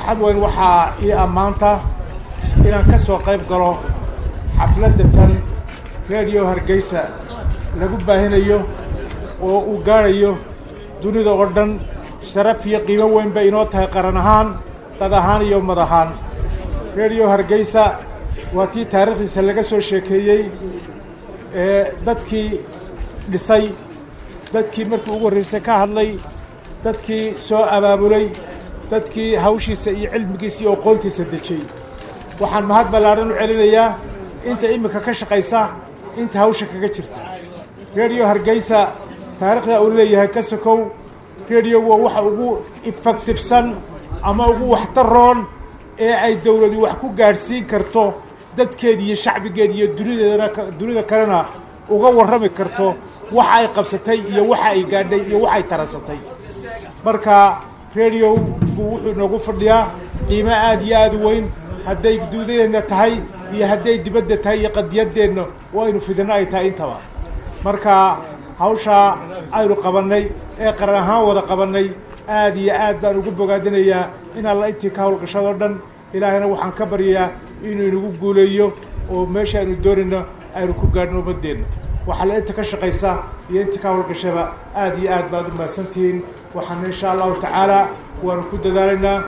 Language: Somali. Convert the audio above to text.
farxad weyn waxaa ii ammaanta inaan ka soo qayb galo xafladda tan radio hargeysa lagu baahinayo oo uu gaadhayo dunida oo dhan sharaf iyo qiimo weyn bay inoo tahay qaran ahaan dad ahaan iyo ummad ahaan radio hargeysa waa tii taariikhdiisa laga soo sheekeeyey ee dadkii dhisay dadkii markii ugu horreysay ka hadlay dadkii soo abaabulay dadkii hawshiisa iyo cilmigiisa iyo aqoontiisa dejiyey waxaan mahad ballaadhan u celinayaa inta iminka ka shaqaysa inta hawsha kaga jirta radio hargeysa taariikhda uu leeyahay ka sokow radio waa waxa ugu effectifsan ama ugu waxtaroon ee ay dawladu wax ku gaadhsiin karto dadkeeda iyo shacbigeeda iyo dunideedana dunida kalena uga warrami karto waxa ay qabsatay iyo waxa ay gaadhay iyo waxa ay taransatay marka radiogu wuxuu noogu fadhiyaa qiimo aad iyo aad u weyn hadday duudadeenna tahay iyo hadday dibadda tahay iyo qadiyaddeenna oo aynu fidinno ay tahay intaba marka hawshaa aynu qabannay ee qaran ahaan wada qabannay aad iyo aad baan ugu bogaadinayaa in alla intii ka hawlgashadoo dhan ilaahayna waxaan ka baryayaa inuu inagu guuleeyo oo meesha aynu doonayno aynu ku gaadhno ummaddeenna waxaa la inta ka shaqaysa iyo intii ka hawlgashaba aad iyo aad baad u mahadsantihiin waxaana insha allahu tacaala waanu ku dadaalaynaa